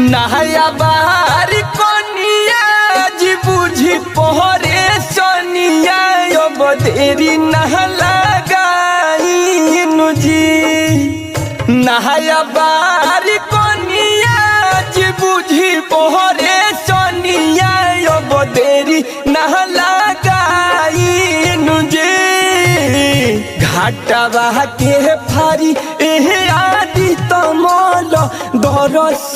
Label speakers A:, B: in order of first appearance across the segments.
A: नहया बारी कनिया जी बुझी पहरे सनिया अब देरी नह लगाइनु जी नहया बारी कनिया जी बुझी पहरे सनिया अब देरी नह लगाइनु जी घाटवा के फारी एहे आदि तमल दरस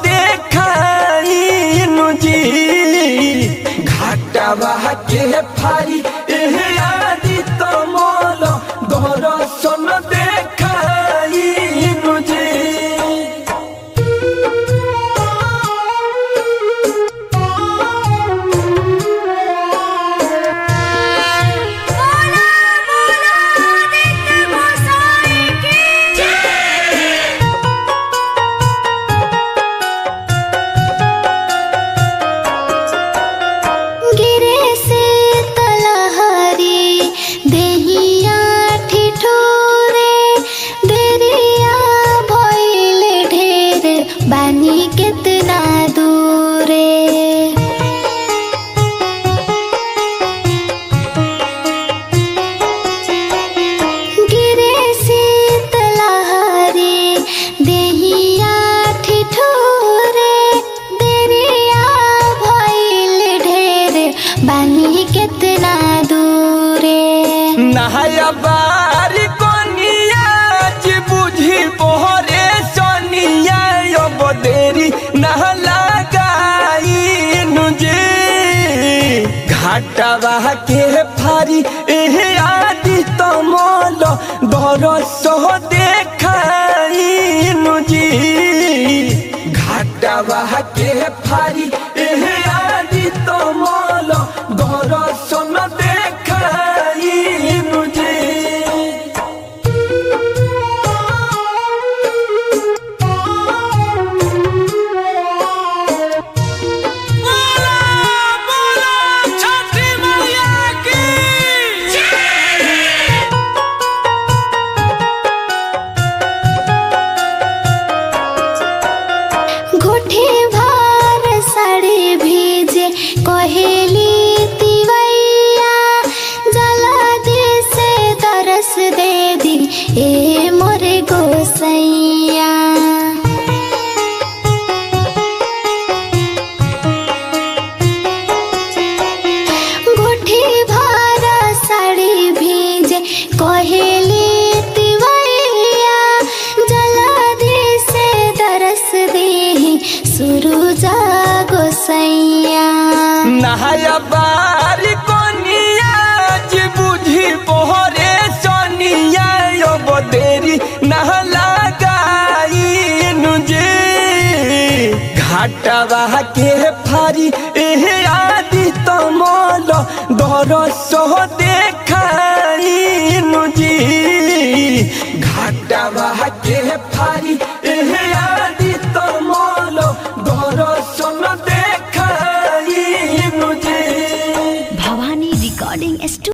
A: देखाइनु जी घाटवा के फारी एहे आदि तमल दरस देखाइनु जी
B: बोला बोला आदित्य गोसाई की गिरे से तलहरी देहिया ठिठुरे देरिया भइल ढेर बानी केतना दूरे गिरे शीतलहरी देहिया ठिठुरे देरिया भइल ढेर बानी केतना दूरे
A: नहाया बारी कोनिया जी बुझी पोहरे सोनिया अब देरी नह लगाइनु जी घाटवा के फारी एहे आदि तमल दरस देखाइनु जी घाटवा के फारी एहे आदि तमल दरस देखाइनु जी
B: घुठी भार साड़ी भीजे कहेली तिवैया जला दे से तरस दे दी ए मोरे गोसैया घुठी भार साड़ी भीजे कहेली तिवैया जला दे से तरस दे सुरुजा गोसैया
A: नहाया बारी कोनिया जी बुझी पोहरे सोनिया अब देरी नह लगाइनु जी घाटवा के फारी एहे आदि तमल दरस देखाइनु जी घाटवा के फारी एहे